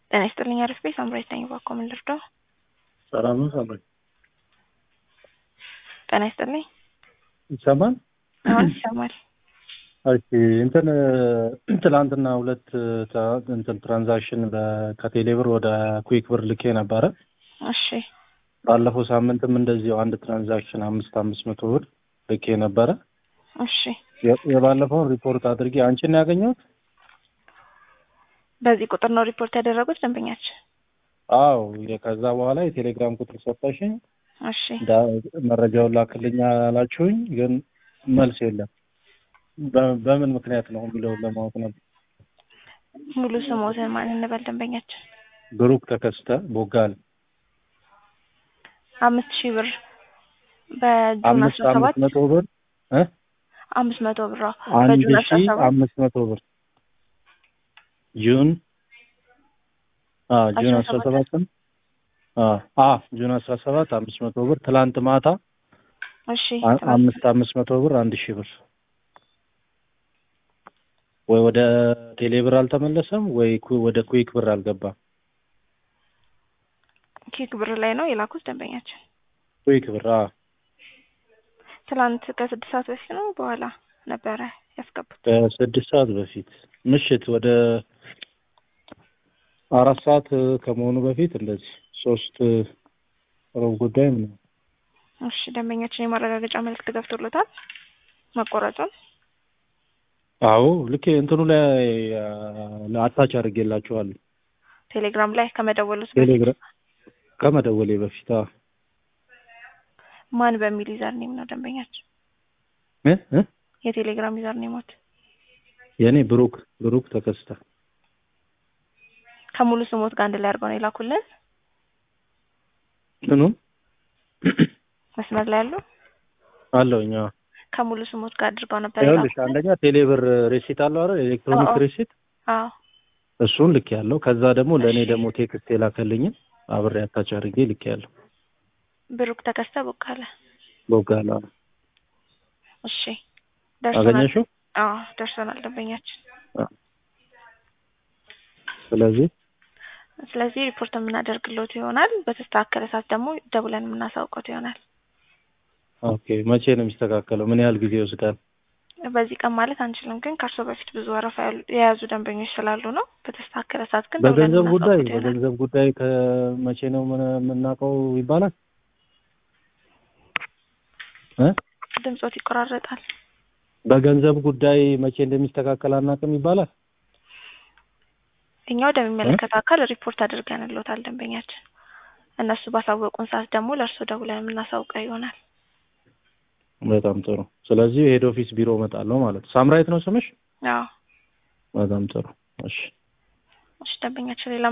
ጤና ይስጥልኝ አሪፍ ቤት ሳምራዊት ነኝ። እባክዎ ምን ልርዳው? ሰላም ነው ሳምራዊት? ጤና ይስጥልኝ። ይሰማል? አሁን ይሰማል። እሺ እንትን ትላንትና ሁለት ትራ- እንትን ትራንዛክሽን በ- ከቴሌ ብር ወደ ኩዊክ ብር ልኬ ነበረ። እሺ ባለፈው ሳምንትም እንደዚሁ አንድ ትራንዛክሽን አምስት አምስት መቶ ብር ልኬ ነበረ። እሺ የ- የባለፈውን ሪፖርት አድርጌ አንቺን ነው ያገኘሁት? በዚህ ቁጥር ነው ሪፖርት ያደረጉት ደንበኛችን? አዎ የ- ከዛ በኋላ የቴሌግራም ቁጥር ሰጠሽኝ። እሺ ዳ- መረጃውን ላክልኝ አላችሁኝ፣ ግን መልስ የለም። በ- በምን ምክንያት ነው የሚለውን ለማወቅ ነበር። ሙሉ ስሞትን ማን እንበል ደንበኛችን? ብሩክ ተከስተ ቦጋል አምስት ሺህ ብር በጁን አምስት አስራ ሰባት አምስት መቶ ብር እ አምስት መቶ ብር አዎ። አንድ በጁን አስራ ሺ ሰባት አምስት መቶ ብር ጁን አ ጁን አስራ አስራ ሰባት ሰባት አ አ ጁን አስራ ሰባት አምስት መቶ ብር ትላንት ማታ እሺ አ- ትናንት- አምስት አምስት መቶ ብር አንድ ሺህ ብር ወይ ወደ ቴሌ ብር አልተመለሰም ወይ ኩ- ወደ ኩዊክ ብር አልገባም። ኪክ ብር ላይ ነው የላኩት ደንበኛችን። ኩዊክ ብር አ ትላንት ከስድስት ሰዓት በፊት ነው በኋላ ነበረ ያስገቡት። ከስድስት ሰዓት በፊት ምሽት ወደ አራት ሰዓት ከመሆኑ በፊት እንደዚህ ሶስት ሩብ ጉዳይ ምን እሺ ደንበኛችን የማረጋገጫ መልዕክት ገብቶሎታል መቆረጡን። አዎ ልክ እንትኑ ላይ አታች አድርጌላችኋለሁ ቴሌግራም ላይ ከመደወሉት በፊት ቴሌግራም ከመደወሌ በፊት አዎ ማን በሚል ዩዘር ኔም ነው ደንበኛችን? እ እ የቴሌግራም ዩዘር ኔሞት የኔ ብሩክ ብሩክ ተከስተ ከሙሉ ስሞት ጋር አንድ ላይ አድርገው ነው የላኩልን። ምኑ መስመር ላይ ያሉ አለውኛ ከሙሉ ስሞት ጋር አድርገው ነበር ይኸውልሽ የላኩልን። አንደኛ ቴሌብር ሬሲት አለው አይደል ኤሌክትሮኒክ አዎ። ሬሲት አዎ እሱን ልክ ያለው ከዛ ደግሞ ለእኔ እሺ። ደግሞ ቴክስት የላከልኝን አብሬ አታች አድርጌ ልክ ያለው ብሩክ ተከስተ ቦካለ። ቦጋላ እሺ ደርሶናል። አገኘሽው አዎ ደርሶናል ደንበኛችን። ስለዚህ ስለዚህ ሪፖርት የምናደርግሎት ይሆናል። በተስተካከለ ሰዓት ደግሞ ደውለን የምናሳውቀት ይሆናል። ኦኬ መቼ ነው የሚስተካከለው ምን ያህል ጊዜ ይወስዳል በዚህ ቀን ማለት አንችልም፣ ግን ከእርሶ በፊት ብዙ ወረፋ ያሉ- የያዙ ደንበኞች ስላሉ ነው። በተስተካከለ ሰዓት ግን ደውለን በገንዘብ ጉዳይ የምናሳውቀት ይሆናል። በገንዘብ ጉዳይ ከመቼ ነው ምን- የምናውቀው ይባላል እ ድምጾት ይቆራረጣል። በገንዘብ ጉዳይ መቼ እንደሚስተካከል አናውቅም ይባላል እኛ ወደሚመለከተው አካል ሪፖርት አድርገንሎታል ደንበኛችን። እነሱ ባሳወቁን ሰዓት ደግሞ ለእርሶ ደውለን የምናሳውቀው ይሆናል። በጣም ጥሩ ስለዚህ ሄድ ኦፊስ ቢሮ እመጣለሁ ማለት ነው ሳምራይት ነው ስምሽ አዎ በጣም ጥሩ እሺ እሺ ደንበኛችን ሌላ